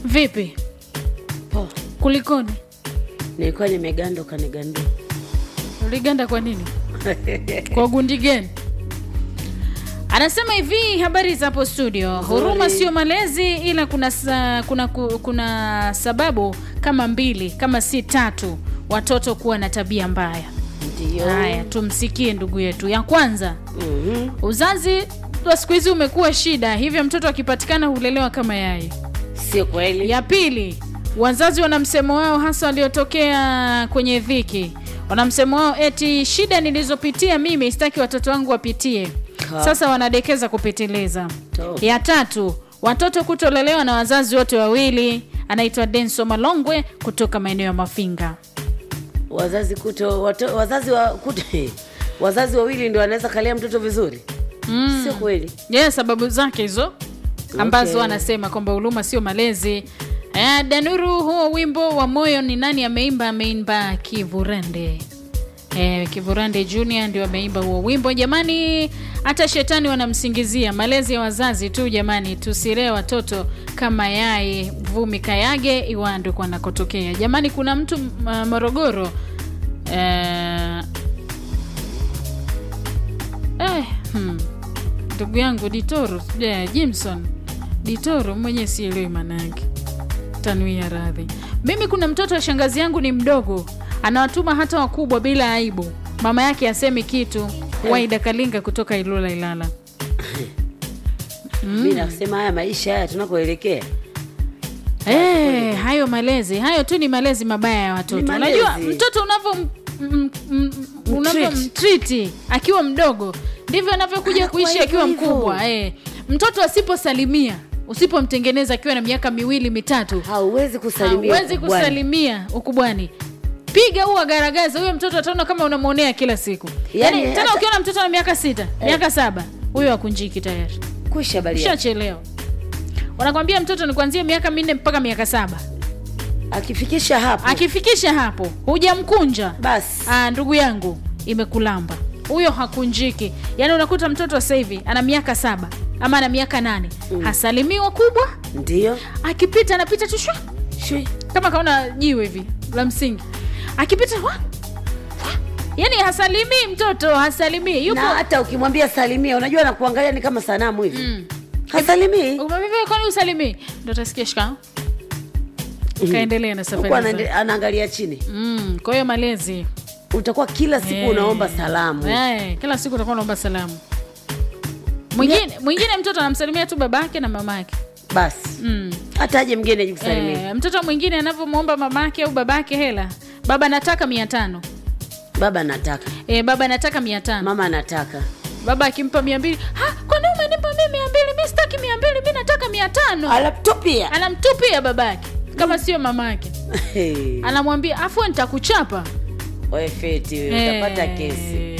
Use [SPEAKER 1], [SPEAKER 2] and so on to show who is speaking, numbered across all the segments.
[SPEAKER 1] Vipi,
[SPEAKER 2] Po,
[SPEAKER 1] kulikoni?
[SPEAKER 2] nilikuwa nimeganda ukanigandua.
[SPEAKER 1] Uliganda kwa nini? kwa gundi gani? Anasema hivi, habari za hapo studio. Huruma sio malezi, ila kuna sa, kuna ku- kuna sababu kama mbili kama si tatu watoto kuwa na tabia mbaya.
[SPEAKER 2] Ndio.
[SPEAKER 1] Haya, tumsikie ndugu yetu. Ya kwanza,
[SPEAKER 2] Mhm.
[SPEAKER 1] uzazi wa siku hizi umekuwa shida, hivyo mtoto akipatikana hulelewa kama yai.
[SPEAKER 2] Sio kweli.
[SPEAKER 1] Ya pili, wazazi wana msemo wao hasa waliotokea kwenye dhiki. Wana msemo wao eti shida nilizopitia mimi sitaki watoto wangu wapitie.
[SPEAKER 2] Ha.
[SPEAKER 1] Sasa wanadekeza kupitiliza.
[SPEAKER 2] To.
[SPEAKER 1] Ya tatu, watoto kutolelewa na wazazi wote wawili. Anaitwa Denso Malongwe kutoka maeneo ya Mafinga.
[SPEAKER 2] Wazazi kuto wato, wazazi wa kuto, wazazi wawili ndio wanaweza kalea mtoto vizuri.
[SPEAKER 1] Mm.
[SPEAKER 2] Sio kweli.
[SPEAKER 1] Yeah, sababu zake hizo ambazo
[SPEAKER 2] Okay.
[SPEAKER 1] anasema kwamba huruma sio malezi. Eh, Danuru, huo wimbo wa moyo ni nani ameimba? Ameimba Kivurande. Eh, Kivurande Junior ndio ameimba huo wimbo. Jamani, hata shetani wanamsingizia malezi ya wazazi tu. Jamani, tusilee watoto kama yai vumi kayage iwando kwa nakotokea. Jamani, kuna mtu uh, Morogoro eh, eh, hmm. ndugu yangu Ditoro yeah, Jimson Ditoro mwenye sielewi maana yake tanuia radhi. Mimi kuna mtoto wa shangazi yangu ni mdogo, anawatuma hata wakubwa bila aibu. Mama yake asemi kitu. Waida Kalinga kutoka Ilula Ilala.
[SPEAKER 2] Mimi nasema haya maisha haya tunakoelekea.
[SPEAKER 1] Eh, hayo malezi hayo tu ni malezi mabaya ya watoto.
[SPEAKER 2] Ni malezi.
[SPEAKER 1] Unajua mtoto unavyo m- m- m- unavyomtriti akiwa mdogo ndivyo anavyokuja
[SPEAKER 2] Anakuwa
[SPEAKER 1] kuishi
[SPEAKER 2] hivyo
[SPEAKER 1] akiwa
[SPEAKER 2] hivyo.
[SPEAKER 1] mkubwa. Eh, mtoto asiposalimia usipomtengeneza akiwa na miaka miwili mitatu
[SPEAKER 2] Hauwezi kusalimia.
[SPEAKER 1] hawezi
[SPEAKER 2] ukubwani.
[SPEAKER 1] kusalimia ukubwani piga huo agaragaza huyo mtoto ataona kama unamwonea kila siku
[SPEAKER 2] Yaani
[SPEAKER 1] yani, tena
[SPEAKER 2] hata-
[SPEAKER 1] ukiona mtoto ana miaka sita miaka saba huyo akunjiki tayari
[SPEAKER 2] Kwisha habari yake.
[SPEAKER 1] ushachelewa wanakwambia mtoto ni kuanzia miaka minne mpaka miaka saba
[SPEAKER 2] Akifikisha hapo
[SPEAKER 1] akifikisha hapo hujamkunja
[SPEAKER 2] basi
[SPEAKER 1] ah, ndugu yangu imekulamba huyo hakunjiki yaani unakuta mtoto sasa hivi ana miaka saba ama ana miaka nane mm. hasalimii wakubwa
[SPEAKER 2] ndio.
[SPEAKER 1] akipita anapita tu shwa
[SPEAKER 2] Shui.
[SPEAKER 1] kama kaona jiwe hivi la msingi akipita wa, wa. yani hasalimii mtoto hasalimii yupo
[SPEAKER 2] Na hata ukimwambia salimia, unajua anakuangalia ni kama sanamu hivi.
[SPEAKER 1] Mm.
[SPEAKER 2] Hasalimii.
[SPEAKER 1] Umemwambia, kwani usalimii ndo tasikia shika kaendelea na
[SPEAKER 2] Huku
[SPEAKER 1] safari
[SPEAKER 2] anaende-
[SPEAKER 1] zake.
[SPEAKER 2] anaangalia chini.
[SPEAKER 1] mm, kwa hiyo malezi
[SPEAKER 2] Utakuwa kila siku
[SPEAKER 1] Eh.
[SPEAKER 2] unaomba salamu.
[SPEAKER 1] Eh, kila siku utakuwa unaomba salamu mwingine mwingine mtoto anamsalimia tu babake na mamake
[SPEAKER 2] Basi.
[SPEAKER 1] mm.
[SPEAKER 2] Hata aje mgeni aje kusalimia.
[SPEAKER 1] eh, mtoto mwingine anavyomwomba mamake au babake hela baba nataka mia tano
[SPEAKER 2] Baba anataka.
[SPEAKER 1] eh, baba nataka mia tano
[SPEAKER 2] Mama anataka.
[SPEAKER 1] baba akimpa mia mbili "Ha, kwani umenipa mi mia mbili mi sitaki mia mbili mi nataka mia tano
[SPEAKER 2] Alaptopia.
[SPEAKER 1] anamtupia babake kama sio mamake anamwambia afu nitakuchapa
[SPEAKER 2] Wewe feti wewe utapata
[SPEAKER 1] Eh.
[SPEAKER 2] kesi.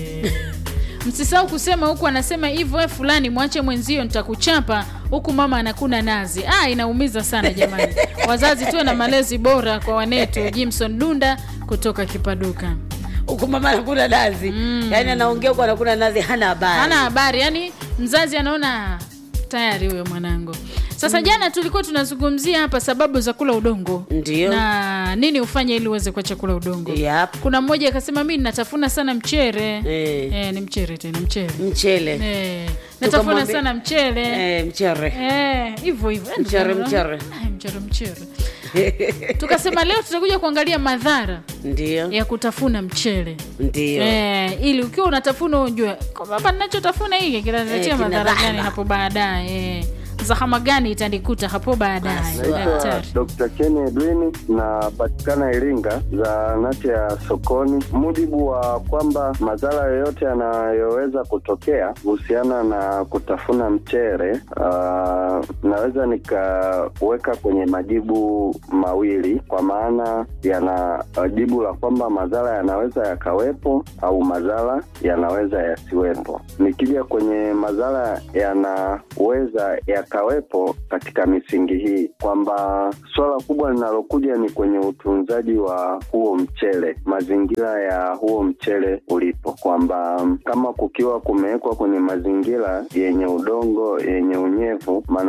[SPEAKER 1] msisahau kusema huku anasema hivyo "Eh, fulani mwache mwenzio nitakuchapa huku mama anakuna nazi ah, inaumiza sana jamani wazazi tuwe na malezi bora kwa wanetu jimson dunda kutoka kipaduka
[SPEAKER 2] Huku mama anakuna nazi. Yaani anaongea huku anakuna nazi hana habari.
[SPEAKER 1] hana habari yani mzazi anaona tayari huyo mwanangu sasa jana tulikuwa tunazungumzia hapa sababu za kula udongo
[SPEAKER 2] Ndio.
[SPEAKER 1] na nini ufanye ili uweze kuacha kula udongo
[SPEAKER 2] Yap.
[SPEAKER 1] kuna mmoja akasema mi natafuna sana mchere
[SPEAKER 2] Eh.
[SPEAKER 1] Eh, ni mchere tena mchere
[SPEAKER 2] Mchele.
[SPEAKER 1] Eh, natafuna
[SPEAKER 2] Tukamwambia-
[SPEAKER 1] sana mchele
[SPEAKER 2] Eh, mchere.
[SPEAKER 1] Eh, hivyo hivyo Eh,
[SPEAKER 2] Mchere,
[SPEAKER 1] ndugu-
[SPEAKER 2] mchere.
[SPEAKER 1] Eh, mchere mchere tukasema leo tutakuja kuangalia madhara
[SPEAKER 2] Ndio.
[SPEAKER 1] ya kutafuna mchele
[SPEAKER 2] Ndio.
[SPEAKER 1] Eh, ili ukiwa unatafuna ujue kwamba hapa ninachotafuna hiki kinaletea
[SPEAKER 2] Eh, kina
[SPEAKER 1] madhara gani
[SPEAKER 2] dhahma.
[SPEAKER 1] hapo baadaye eh. zahama gani itanikuta hapo baadaye
[SPEAKER 2] Haswa.
[SPEAKER 3] Naitwa
[SPEAKER 1] daktari
[SPEAKER 3] Dr. Ken Edwin napatikana Iringa, zahanati ya sokoni. Mujibu wa kwamba madhara yoyote yanayoweza kutokea kuhusiana na kutafuna mchere, uh, naweza nikaweka kwenye majibu mawili, kwa maana yana uh, jibu la kwamba madhara yanaweza yakawepo au madhara yanaweza yasiwepo. Nikija kwenye madhara yanaweza yakawepo katika misingi hii kwamba swala kubwa linalokuja ni kwenye utunzaji wa huo mchele, mazingira ya huo mchele ulipo, kwamba kama kukiwa kumewekwa kwenye mazingira yenye udongo yenye unyevu, maanake kuna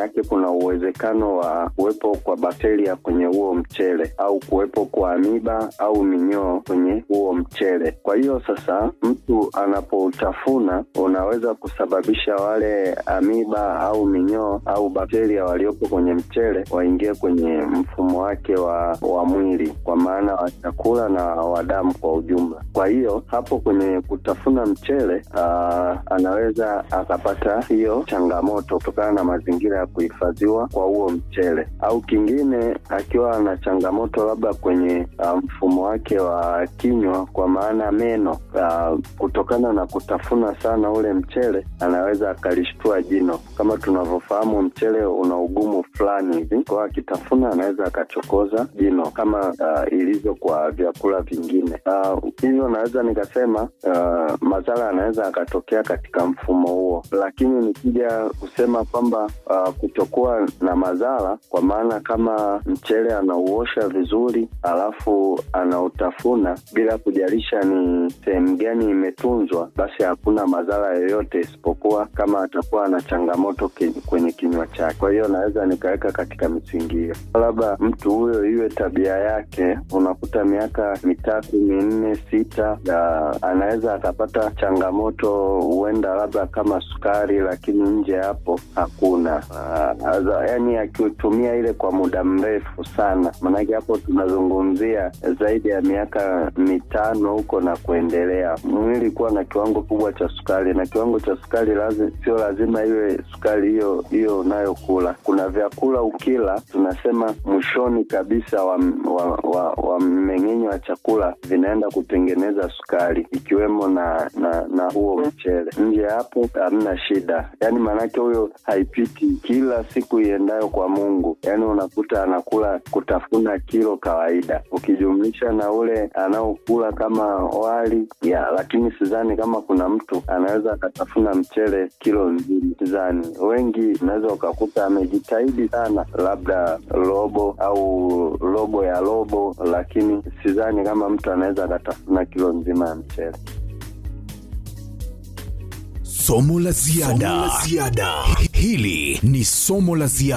[SPEAKER 3] kuna uwezekano wa kuwepo kwa bakteria kwenye huo mchele au kuwepo kwa amiba au minyoo kwenye huo mchele. Kwa hiyo sasa, mtu anapoutafuna unaweza kusababisha wale amiba au minyoo au bakteria waliopo kwenye mchele waingie kwenye mfumo wake wa, wa mwili, kwa maana wa chakula na wa damu kwa ujumla. Kwa hiyo hapo kwenye kutafuna mchele aa, anaweza akapata hiyo changamoto kutokana na mazingira ya kuhifadhiwa kwa huo mchele, au kingine akiwa na changamoto labda kwenye uh, mfumo wake wa kinywa, kwa maana meno uh, kutokana na kutafuna sana ule mchele anaweza akalishtua jino. Kama tunavyofahamu, mchele una ugumu fulani hivi, kwa hiyo akitafuna anaweza akachokoza jino kama uh, ilivyo kwa vyakula vingine. Uh, hivyo naweza nikasema uh, madhara yanaweza akatokea katika mfumo huo, lakini nikija kusema kwamba uh, kutokuwa na madhara, kwa maana kama mchele anauosha vizuri alafu anautafuna bila kujalisha ni sehemu gani imetunzwa, basi hakuna madhara yoyote, isipokuwa kama atakuwa na changamoto ki- kwenye kinywa chake. Kwa hiyo naweza nikaweka katika misingi hiyo, labda mtu huyo iwe tabia yake, unakuta miaka mitatu minne sita, ya, anaweza akapata changamoto, huenda labda kama sukari, lakini nje hapo hakuna. Uh, aza, yani akitumia ile kwa muda mrefu sana, maanake hapo tunazungumzia zaidi ya miaka mitano huko na kuendelea, mwili kuwa na kiwango kubwa cha sukari, na kiwango cha sukari lazi, sio lazima iwe sukari hiyo hiyo unayokula. Kuna vyakula ukila, tunasema mwishoni kabisa wa, wa, wa, wa mmeng'enyo wa chakula vinaenda kutengeneza sukari, ikiwemo na na, na huo mchele. Nje ya hapo hamna shida, yaani maanake huyo haipiti kila siku iendayo kwa Mungu, yaani unakuta anakula kutafuna kilo kawaida, ukijumlisha na ule anaokula kama wali ya, lakini sidhani kama kuna mtu anaweza akatafuna mchele kilo nzima, sidhani. Wengi unaweza ukakuta amejitahidi sana, labda robo au robo ya robo, lakini sidhani kama mtu anaweza akatafuna kilo nzima ya mchele.
[SPEAKER 4] Somo la ziada. Hili ni somo la ziada.